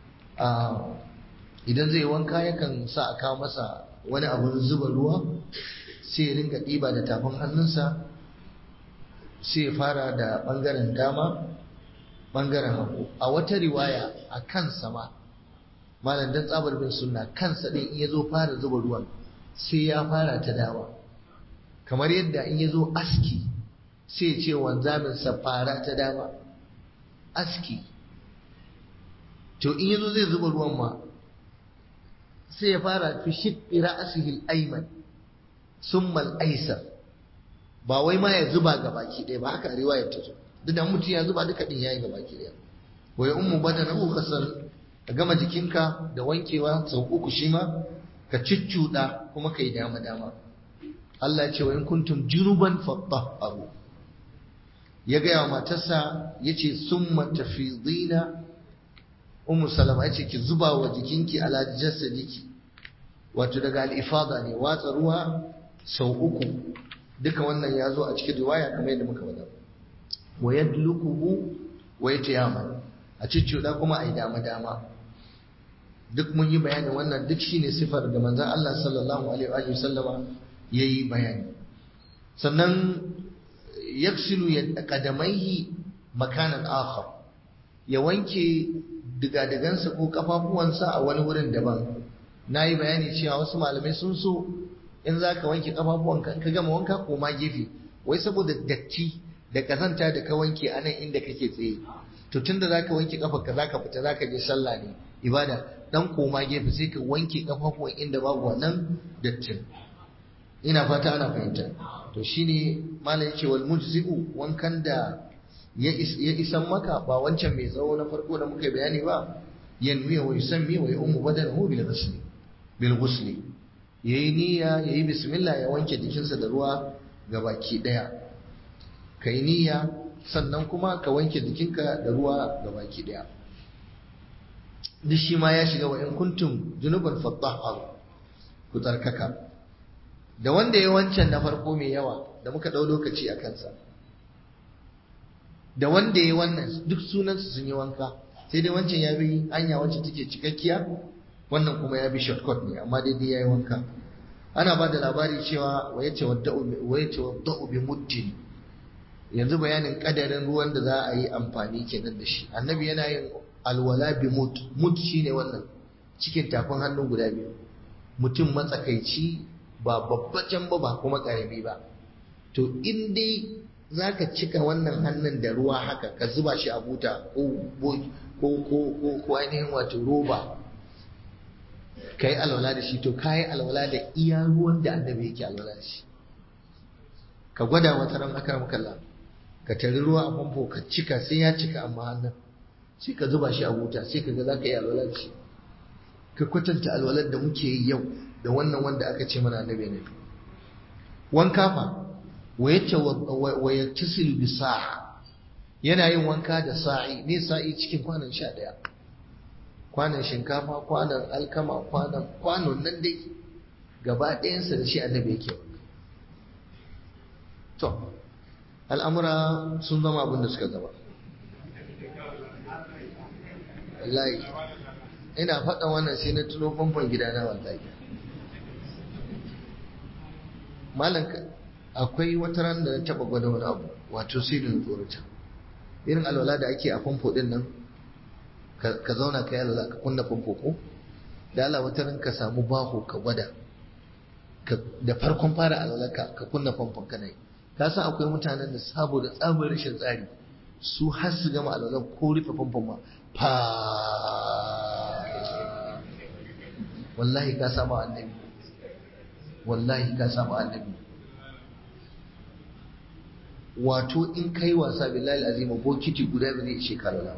idan zai wanka yakan sa a kawo masa wani abun zuba ruwa sai ya rinka ɗiba da tafin hannunsa sai ya fara da ɓangaren dama ɓangaren hagu a wata riwaya a kansa ma malam dan tsabar bin sunna kansa ɗin in ya zo fara zuba ruwan sai ya fara ta dama kamar yadda in ya zo aski sai ce wanzaminsa fara ta dama aski to in ya zo zai zuba ruwan ma sai ya fara fi shiqqi ra'sihi al-ayman summa al-aysar ba wai ma ya zuba ga baki ɗaya ba haka riwayar ta zo duk da mutum ya zuba duka din yayi ga baki ɗaya wa ya ummu badanahu kasal ka gama jikinka da wankewa sau uku shi ma ka ciccuɗa kuma ka yi dama dama Allah ce wa in kuntum junuban fatahharu ya gaya wa matarsa yace summa tafidina ummu salama yace ki zuba wa jikinki ala jasadiki wato daga al-ifada ne watsa ruwa sau uku duka wannan ya zo a cikin riwaya kamar yadda muka faɗa wa yadlukuhu wa yatayammam a cicciuda kuma a yi dama dama duk mun yi bayani wannan duk shine sifar da manzon Allah sallallahu alaihi wa sallama yayi bayani sannan yaksilu qadamaihi makanan akhar ya wanke digadigansa ko kafafuwansa a wani wurin daban nayi bayani cewa wasu malamai sun so in zaka wanke kafafuwanka ka gama wanka ko ma gefe wai saboda datti da kazanta da ka wanke anan inda kake tsaye to tunda zaka wanke kafarka zaka fita zaka je sallah ne ibada dan koma gefe sai ka wanke kafafuwan inda babu wannan dattin ina fata ana fahimta to shine malai yace wal mujzi'u wankan da ya isan maka ba wancan mai tsawo na farko da muka bayani ba yanwi wa yusammi wa yu'mu badanahu bil ghusli bil ghusli yayi niyya yayi bismillah ya wanke jikinsa da ruwa gabaki daya kai niyya sannan kuma ka wanke jikinka da ruwa gabaki daya duk shi ma ya shiga wa in kuntum junuban fatahharu ku tsarkaka da wanda ya wancan na farko mai yawa da muka ɗau lokaci a kansa da wanda ya wannan duk sunansu sun yi wanka sai dai wancan ya bi hanya wacce take cikakkiya wannan kuma ya bi shortcut ne amma daidai ya yi wanka ana ba da labari cewa wa yace wadda'u bi muddin yanzu bayanin kadarin ruwan da za a yi amfani kenan da shi annabi yana yin alwala bi mut mut shine wannan cikin tafin hannu guda biyu mutum matsakaici ba babbacin ba ba kuma karami ba to in dai zaka cika wannan hannun da ruwa haka ka zuba shi a buta ko ko ko ko ainihin wato roba ka yi alwala da shi to ka yi alwala da iya ruwan da annabi yake alwala da shi ka gwada wata ran akar makalla ka tari ruwa a famfo ka cika sai ya cika amma hannun sai ka zuba shi a buta sai ka ga za ka yi alwala da shi ka kwatanta alwalar da muke yi yau da wannan wanda aka ce mana annabi ne wanka fa wa yattasil bi sa'a yana yin wanka da sa'i ne sa'i cikin kwanan sha ɗaya kwanan shinkafa kwanan alkama kwanan kwanon nan dai gaba ɗayansa da shi annabi yake wanka to al'amura sun zama abin da suka zama wallahi ina faɗa wannan sai na tuno famfon gidana wallahi malam akwai wata ran da na taɓa gwada wani abu wato sai da tsorata irin alwala da ake a famfo ɗin nan ka zauna ka yi alwala ka kunna famfo ko da Allah wata ran ka samu baho ka gwada da farkon fara alwala ka kunna famfon kana yi ka san akwai mutanen da saboda tsabar rashin tsari su har su gama alwala ko rufe famfon ma fa wallahi ka samu annabi wallahi ka samu annabi wato in kai wasa billahi azima bokiti guda ba zai ishe kalala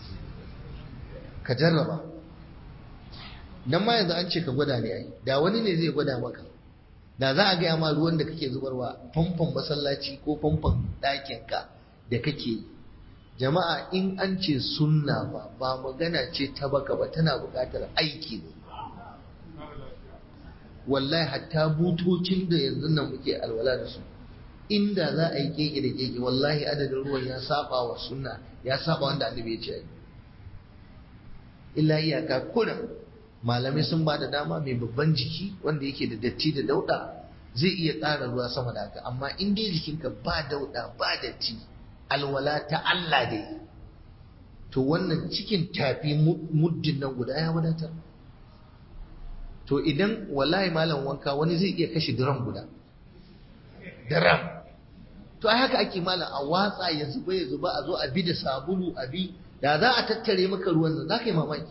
ka jarraba dan ma yanzu an ce ka gwada ne ai da wani ne zai gwada maka da za a gaya ma ruwan da kake zubarwa famfon masallaci ko famfon ɗakinka da kake yi jama'a in an ce sunna ba ba magana ce ta baka ba tana buƙatar aiki ne wallahi hatta butocin da yanzu nan muke alwala da su inda za a yi keke da keke wallahi adadin ruwan ya saba wa sunna ya saba wanda annabi ya ce ai illa iyaka kurin malamai sun ba da dama mai babban jiki wanda yake da datti da dauda zai iya ƙara ruwa sama da haka amma in dai jikinka ba dauda ba datti alwala ta Allah dai to wannan cikin tafi muddin nan guda ya wadatar to idan wallahi malam wanka wani zai iya kashe diram guda diram to ai haka ake malam a watsa ya zuba ya zuba a zo a bi da sabulu a bi da za a tattare maka ruwan nan za ka yi mamaki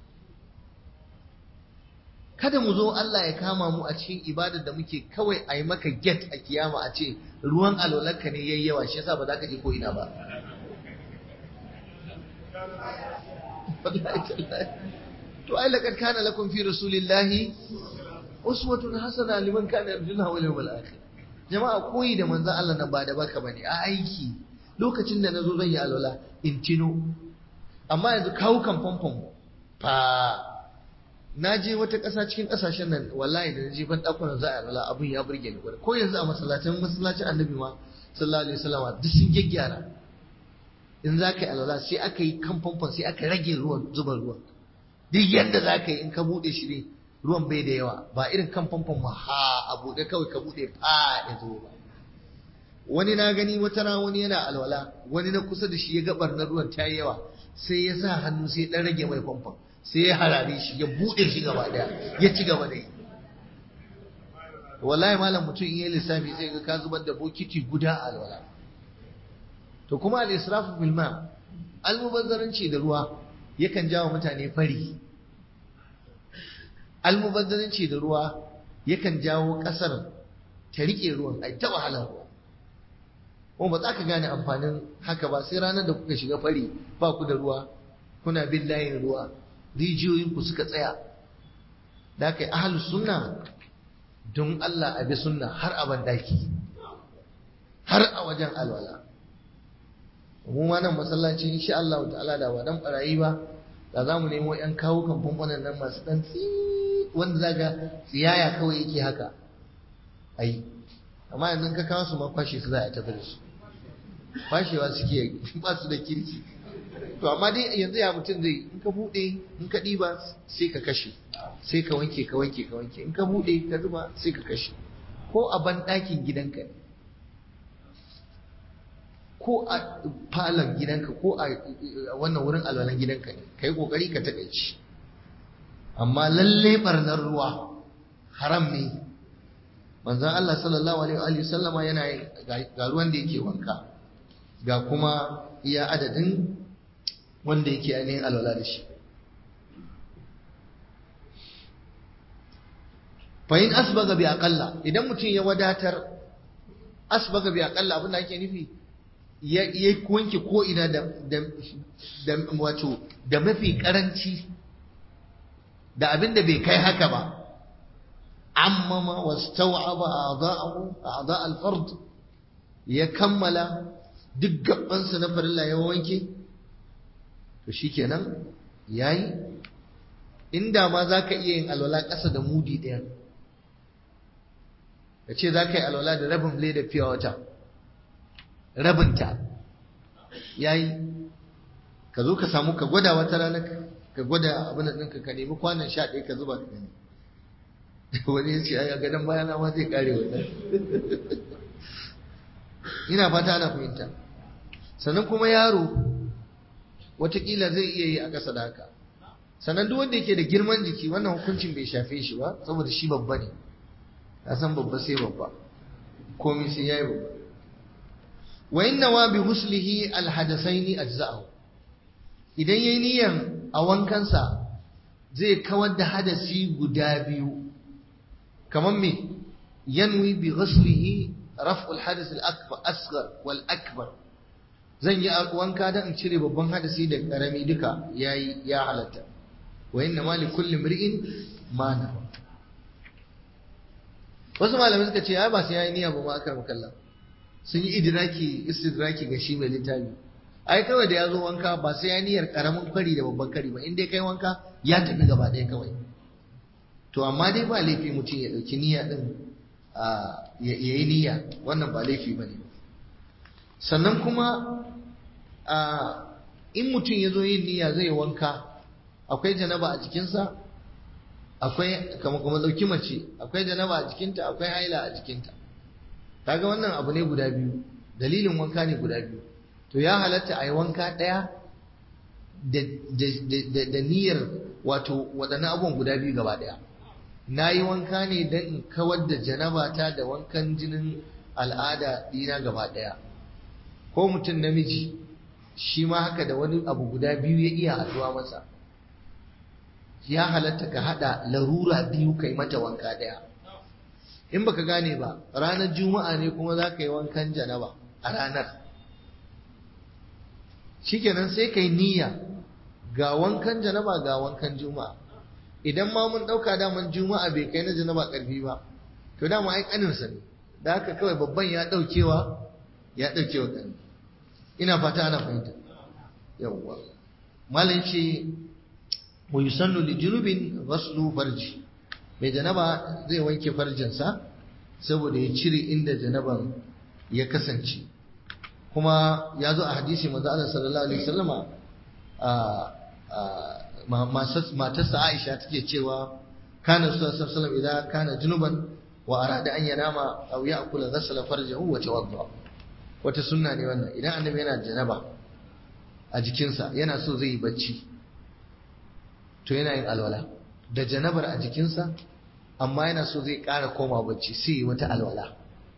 kada mu zo Allah ya kama mu a cikin ibadar da muke kawai a yi maka get a kiyama a ce ruwan alwalarka ne yayi yawa shi yasa ba za ka je ko ina ba to ai laqad kana lakum fi rasulillahi uswatun hasana liman kana yarjuna wal yawmal akhir jama'a koyi da manzon Allah nan ba da baka bane a aiki lokacin da nazo zan yi alwala in tino amma yanzu kawo kan famfon fa na je wata ƙasa cikin ƙasashen nan wallahi da je ban ɗakunan za a alwala abin ya burge ni ko yanzu a masallacin masallacin annabi ma sallallahu alaihi wasallam duk sun gyaggyara in za ka yi alwala sai aka yi kan famfon sai aka rage ruwan zuba ruwan duk yadda za ka yi in ka buɗe shi ne ruwan bai da yawa ba irin kan famfon ma ha a buɗe kawai ka buɗe fa ya zo ba wani na gani wata rana wani yana alwala wani na kusa da shi ya gabar na ruwan ta yawa sai ya sa hannu sai dan rage mai famfon sai ya harare shi ya bude shi gaba daya ya ci gaba da yi wallahi malam mutum in yi lissafi sai ga ka zubar da bokiti guda a alwala to kuma al-israfu bil ma almubazzaranci da ruwa yakan jawo mutane fari almubazzaranci da ruwa yakan jawo kasar ta rike ruwan ai ta wahalar ruwa kuma ba za ka gane amfanin haka ba sai ranar da kuka shiga fari ba ku da ruwa kuna bin layin ruwa rijiyoyinku suka tsaya da aka yi ahalus sunna don Allah a bi sunna har a bandaki har a wajen alwala mu ma nan masallaci insha Allah ta'ala da wadan barayi ba da za mu nemo yan kawo kan famfanan nan masu dan tsi wanda zaga tsiyaya kawai yake haka ai amma yanzu ka kawo su ma kwashe su za a tafi da su kwashewa suke ba su da kirki to amma dai yanzu ya mutum zai in ka bude in ka diba sai ka kashe sai ka wanke ka wanke ka wanke in ka bude ka zuba sai ka kashe ko a ban ɗakin gidanka ne ko a falon gidanka ko a wannan wurin alwalan gidanka ne ka yi ƙoƙari ka taƙaici amma lalle barnar ruwa haram ne manzan Allah sallallahu alaihi wa sallama yana yin ga ruwan da yake wanka ga kuma iya adadin wanda yake ainihin alwala da shi fa in asbaga bi aqalla idan mutum ya wadatar asbaga bi aqalla abin da ake nufi ya wanke ko ina da da wato da mafi karanci da abin da bai kai haka ba ammama wastaw'aba a'dha'ahu a'dha' al-fard ya kammala duk gabansa na farilla ya wanke to shikenan yayi inda ma zaka iya yin alwala ƙasa da mudi ɗaya ka ce za ka yi alwala da rabin leda fiye wata rabinta ya yi ka zo ka samu ka gwada wata rana ka gwada abin ɗinka ka nemi kwanan sha ɗaya ka zuba ka gani wani ya ce a gadon bayana ma zai kare wannan ina fata ana fahimta sannan kuma yaro watakila zai iya yi a ƙasa da haka sannan duk wanda yake da girman jiki wannan hukuncin bai shafe shi ba saboda shi babba ne ka san babba sai babba komai sai yayi babba wa inna wa bi huslihi alhadasaini ajza'u idan yayi niyan a wankansa zai kawar da hadasi guda biyu kamar me yanwi bi ghuslihi raf'ul hadath al-akbar asghar wal akbar zan yi wanka dan in cire babban hadasi da karami duka yayi ya halatta wa inna ma li kulli mri'in ma nawa wasu malamai suka ce ai ba sai yayi niyya ba ma akar mukalla sun yi idraki istidraki ga shi mai littafi ai kawai da ya zo wanka ba sai ya niyyar karamin kari da babban kari ba in dai kai wanka ya tafi gaba ɗaya kawai to amma dai ba laifi mutum ya ɗauki niyya ɗin ya yi niyya wannan ba laifi ba ne sannan kuma in mutum ya zo yin niyya zai wanka akwai janaba a jikinsa akwai kama kuma dauki mace akwai janaba a jikinta akwai haila a jikinta kaga wannan abu ne guda biyu dalilin wanka ne guda biyu to ya halatta a yi wanka ɗaya da niyyar wato waɗannan abubuwan guda biyu gaba ɗaya na yi wanka ne don in kawar da janabata da wankan jinin al'ada ɗina gaba ɗaya ko mutum namiji shi ma haka da wani abu guda biyu ya iya haɗuwa masa ya halatta ka haɗa larura biyu kai mata wanka ɗaya in baka gane ba ranar juma'a ne kuma za ka yi wankan janaba a ranar shikenan sai kai niyya ga wankan janaba ga wankan juma'a idan ma mun ɗauka daman juma'a bai kai na janaba ƙarfi ba to dama ai ƙaninsa ne da haka kawai babban ya ɗaukewa ya ɗaukewa ƙani ina fata ana fahimta yawwa malam ce wa yusannu li junubin ghaslu farji mai janaba zai wanke farjinsa saboda ya cire inda janaban ya kasance kuma ya zo a hadisi manzo Allah sallallahu alaihi wasallama matarsa Aisha take cewa kana sallallahu alaihi wasallam idan kana junuban wa arada an yanama aw ya'kula ghasala farjahu wa tawadda wata sunna ne wannan idan annabi yana janaba a jikinsa yana so zai yi bacci to yana yin alwala da janabar a jikinsa amma yana so zai ƙara koma bacci sai yi wata alwala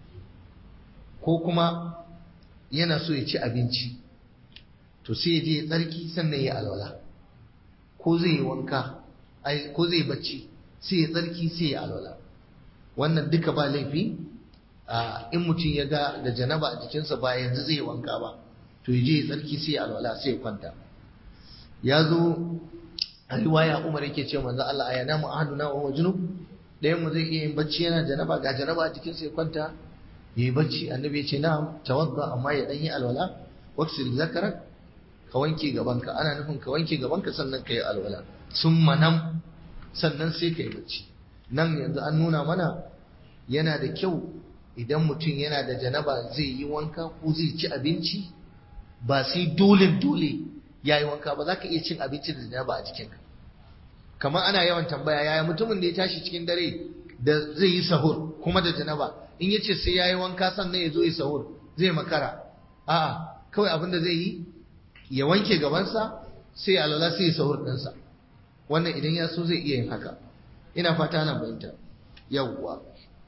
ko kuma yana so ya ci abinci to sai ya je ya tsarki sannan ya alwala ko zai yi wanka ko zai bacci sai ya tsarki sai ya alwala wannan duka ba laifi in mutum ya ga da janaba a jikinsa ba yanzu zai wanka ba to ya je ya tsarki sai ya alwala sai ya kwanta ya zo a riwaya umar yake ce manzo Allah ya namu ahaduna wa junub ɗayan mu zai iya yin bacci yana janaba ga janaba a jikinsa ya kwanta yayi bacci annabi ya ce na'am tawadda amma ya dan yi alwala waksil zakarak ka wanke gabanka ana nufin ka wanke gabanka sannan ka yi alwala summa nam sannan sai ka yi bacci nan yanzu an nuna mana yana da kyau idan mutum yana da janaba zai yi wanka ko zai ci abinci ba sai dole dole ya yi wanka ba za ka iya cin abinci da janaba a jikinka kamar ana yawan tambaya yaya mutumin da ya tashi cikin dare da zai yi sahur kuma da janaba in ya ce sai ya yi wanka sannan ya zo yi sahur zai makara a'a kawai abin da zai yi ya wanke gabansa sai ya alwala sai ya sahur ɗinsa wannan idan ya so zai iya yin haka ina fata na bayanta yawwa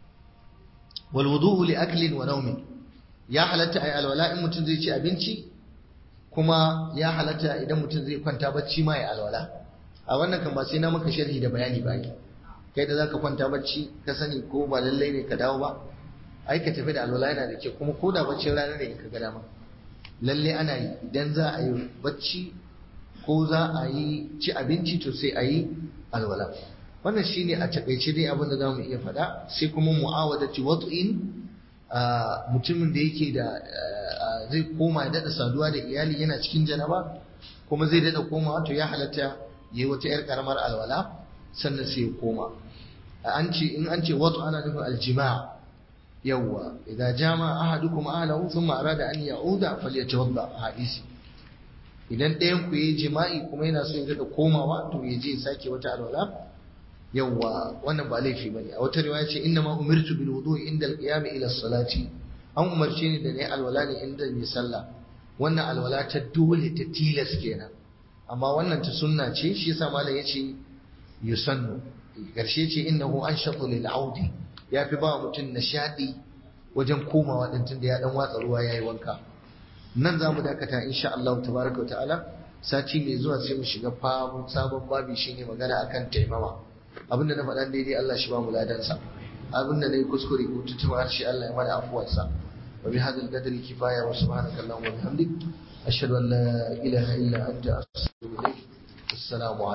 wal wudu'u li aklin wa nawmin ya halatta ai alwala in mutum zai ci abinci kuma ya halatta idan mutum zai kwanta bacci ma ya alwala a wannan kan ba sai na maka sharhi da bayani ba kai da zaka kwanta bacci ka sani ko ba lallai ne ka dawo ba ai ka tafi da alwala yana da kyau kuma ko da baccin rana ne in ka ga dama lalle ana yi idan za a yi bacci ko za a yi ci abinci to sai a yi alwala wannan shine a takaice dai abin da za mu iya faɗa sai kuma mu'awadati wat'in mutumin da yake da zai koma ya daɗa saduwa da iyali yana cikin janaba kuma zai daɗa koma to ya halatta ya yi wata 'yar karamar alwala sannan sai ya koma an ce in an ce wato ana nufin aljima'a yawwa idza jama ahadukum ahlahu thumma arada an ya'uda falyatawadda hadisi idan ɗayan ku yi jima'i kuma yana so ya daɗa komawa to ya je ya sake wata alwala yawwa wannan ba laifi bane a wata riwaya ce inna ma umirtu bil wudu'i inda al-qiyam ila salati an umarce ni da ne alwala ne inda ni sallah wannan alwala ta dole ta tilas kenan amma wannan ta sunna ce shi yasa malam yace yusannu karshe ce innahu anshatu lil audi ya fi ba mutum nishadi wajen komawa din tunda ya dan watsa ruwa yayi wanka nan za mu dakata insha Allah tabaraka wa ta'ala sati mai zuwa sai mu shiga sabon babi shine magana akan taimama abinda na faɗa daidai Allah shi ba mu ladansa abinda na yi kuskure ko tutuma harshe Allah ya mana afuwarsa wa bi hadal qadri kifaya wa subhanaka allahumma wa bihamdik ashhadu an la ilaha illa anta astaghfiruka wa atubu ilaik assalamu